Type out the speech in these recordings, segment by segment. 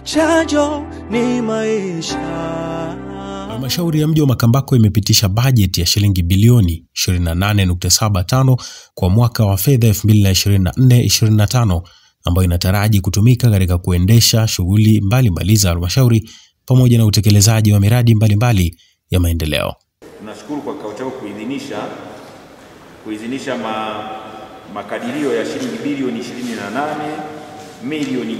chanjo ni maisha. Halmashauri ya mji wa Makambako imepitisha bajeti ya shilingi bilioni 28.75 kwa mwaka wa fedha 2024-2025 ambayo inataraji kutumika katika kuendesha shughuli mbalimbali za halmashauri pamoja na utekelezaji wa miradi mbalimbali mbali ya maendeleo. Tunashukuru kwa kikao chako kuidhinisha kuidhinisha ma, makadirio ya shilingi bilioni 28 milioni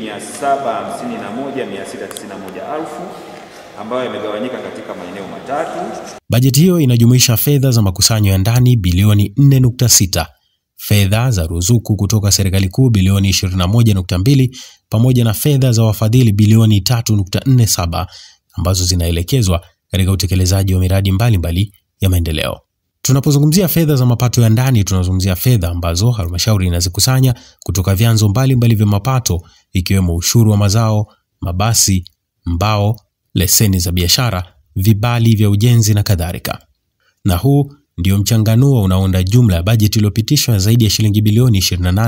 751,691 elfu ambayo yamegawanyika katika maeneo matatu. Bajeti hiyo inajumuisha fedha za makusanyo ya ndani bilioni 4.6, fedha za ruzuku kutoka serikali kuu bilioni 21.2 pamoja na fedha za wafadhili bilioni 3.47 ambazo zinaelekezwa katika utekelezaji wa miradi mbalimbali mbali ya maendeleo. Tunapozungumzia fedha za mapato ya ndani, tunazungumzia fedha ambazo halmashauri inazikusanya kutoka vyanzo mbalimbali vya mapato ikiwemo ushuru wa mazao, mabasi, mbao, leseni za biashara, vibali vya ujenzi na kadhalika. Na huu ndio mchanganuo unaounda jumla ya bajeti iliyopitishwa zaidi ya shilingi bilioni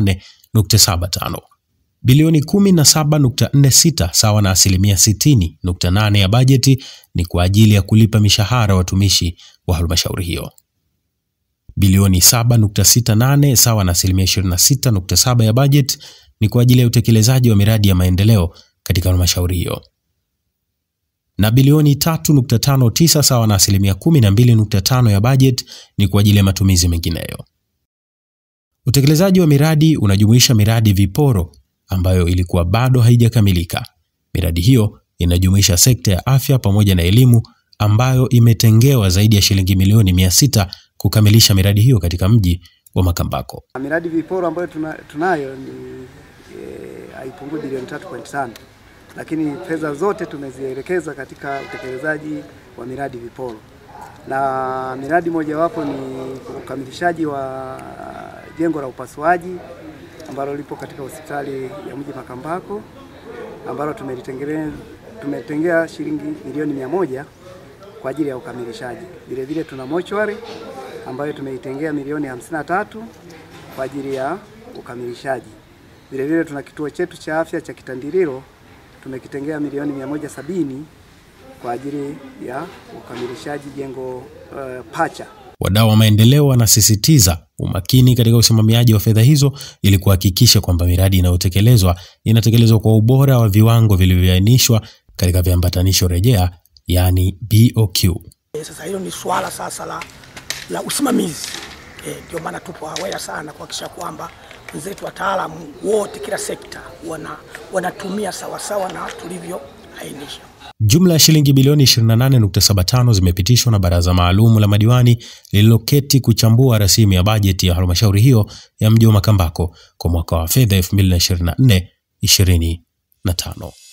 28.75. Bilioni 17.46 sawa na asilimia 60.8 ya bajeti ni kwa ajili ya kulipa mishahara watumishi wa halmashauri hiyo. Bilioni 7.68 sawa na asilimia 26.7 ya bajeti ni kwa ajili ya utekelezaji wa miradi ya maendeleo katika halmashauri hiyo na bilioni 3.59 sawa na asilimia 12.5 ya bajeti ni kwa ajili ya matumizi mengineyo. Utekelezaji wa miradi unajumuisha miradi viporo ambayo ilikuwa bado haijakamilika. Miradi hiyo inajumuisha sekta ya afya pamoja na elimu ambayo imetengewa zaidi ya shilingi milioni 600 kukamilisha miradi hiyo katika mji wa Makambako. Miradi viporo ambayo tuna, tunayo ni haipungui e, bilioni 3.5 lakini fedha zote tumezielekeza katika utekelezaji wa miradi viporo, na miradi mojawapo ni ukamilishaji wa jengo la upasuaji ambalo lipo katika hospitali ya mji Makambako ambalo tumetengea shilingi milioni mia moja kwa ajili ya ukamilishaji. Vile vile tuna mochwari ambayo tumeitengea milioni hamsini na tatu kwa ajili ya ukamilishaji. Vile vile tuna kituo chetu cha afya cha Kitandililo tumekitengea milioni mia moja sabini kwa ajili ya ukamilishaji jengo uh, pacha. Wadau wa maendeleo wanasisitiza umakini katika usimamiaji wa fedha hizo ili kuhakikisha kwamba miradi inayotekelezwa inatekelezwa kwa ubora wa viwango vilivyoainishwa katika viambatanisho rejea, yani BOQ. Sasa hilo ni swala sasa la, la usimamizi ndio e, maana tupo aware sana kuhakikisha kwamba wenzetu wataalamu wote kila sekta wana, wanatumia sawasawa na tulivyoainisha. Jumla ya shilingi bilioni 28.75 zimepitishwa na baraza maalum la madiwani lililoketi kuchambua rasimu ya bajeti ya halmashauri hiyo ya mji wa Makambako kwa mwaka wa fedha 2024 25.